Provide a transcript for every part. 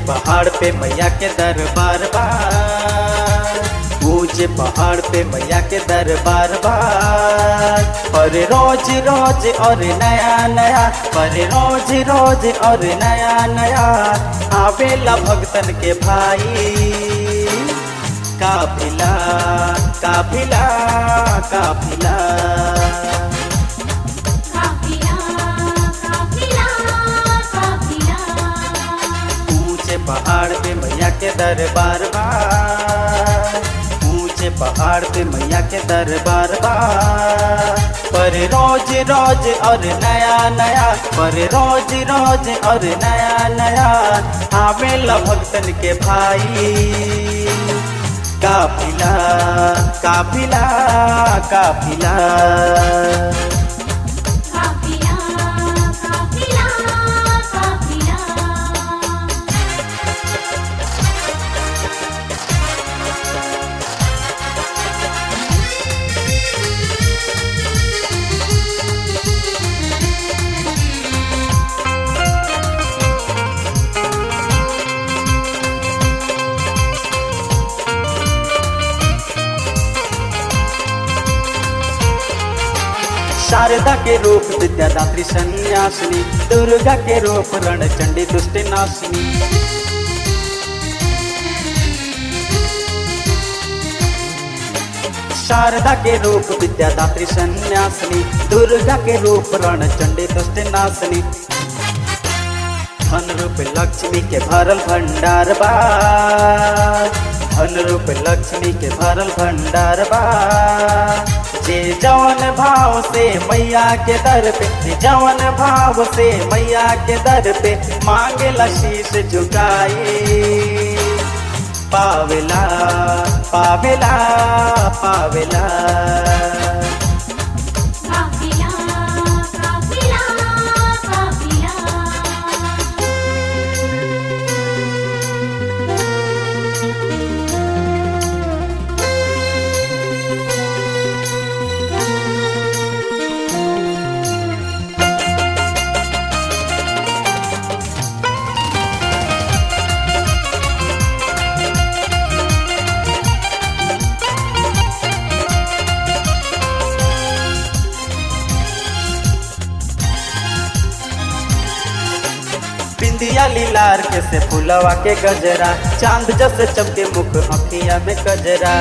पहाड़ पे मैया के दरबार बा ऊंचे पहाड़ पे मैया के दरबार बा पर रोज रोज और नया नया पर रोज रोज और नया नया आवेला भक्तन के भाई काफिला काफिला काफिला काफिला काफिला काफिला ऊंचे पहाड़ पे मैया के दरबार बा ऊंचे पहाड़ पे मैया के दरबार बा पर रोज रोज और नया नया पर रोज रोज और नया नया आवेला भक्तन के भाई काफिला काफिला काफिला काफिला काफिला काफिला शारदा के रूप विद्यादात्री सन्यासिनी दुर्गा के रूप रणचंडी दुष्ट नाशिनी शारदा के रूप विद्यादात्री सन्यासिनी दुर्गा के रूप रणचंडी दुष्ट नाशिनी धन रूप लक्ष्मी के भरल भंडार बा धन रूप लक्ष्मी के भरल भंडार बा जे जवन भाव से मैया के दर पे जे जवन भाव से मैया के दर पे मांगेला शीश झुकाई पावेला पावेला पावेला काफिला काफिला काफिला बिंदिया लीलार के से फुलवा के गजरा चांद जस चमके मुख अखिया में गजरा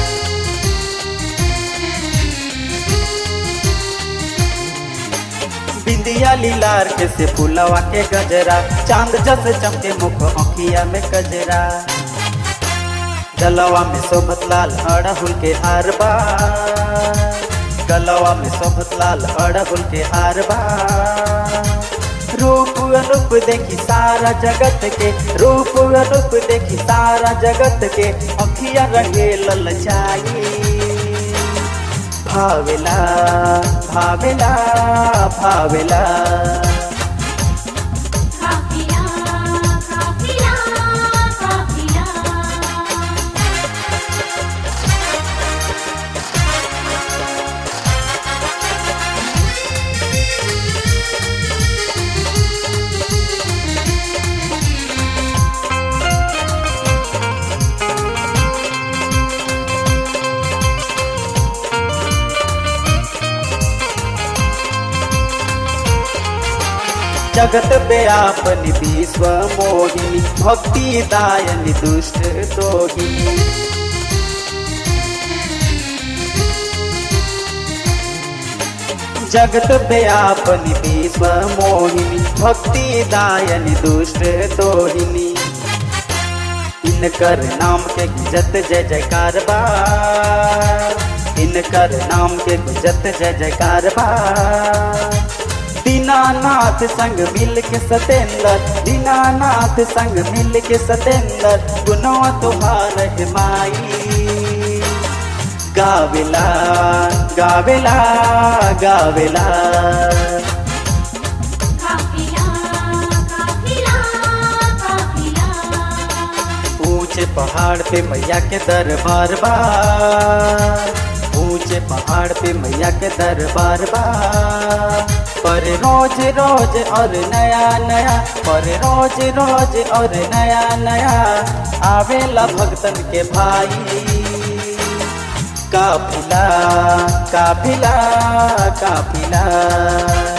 बिंदिया लीलार के से फुलवा के गजरा चांद जस चमके मुख अखिया में गजरा गलवा में शोभत लाल अड़हुल के हार बा गलवा में शोभत लाल अड़हुल के हार बा रूप अनूप देखी सारा जगत के रूप अनूप देखी सारा जगत के अखिया रहे ललचाई भावेला भावेला भावेला काफिला काफिला काफिला जगत व्यापनि विश्व मोहिनी भक्ति दायनि दुष्ट दोहिनी जगत व्यापनि विश्व मोहिनी भक्ति दायनि दुष्ट दोहिनी इनकर नाम के गुजत जय जयकार बा इनकर नाम के गुजत जय जयकार बा दीनानाथ संग मिल के सतेंद्र दीनानाथ संग मिल के सतेंद्र गुनवा तुहार है माई गावेला गावेला गावेला काफिला काफिला काफिला ऊंचे पहाड़ पे मैया के दरबार बा ऊंचे पहाड़ पे मैया के दरबार बा पर रोज रोज और नया नया पर रोज रोज और नया नया आवेला भक्तन के भाई काफिला काफिला काफिला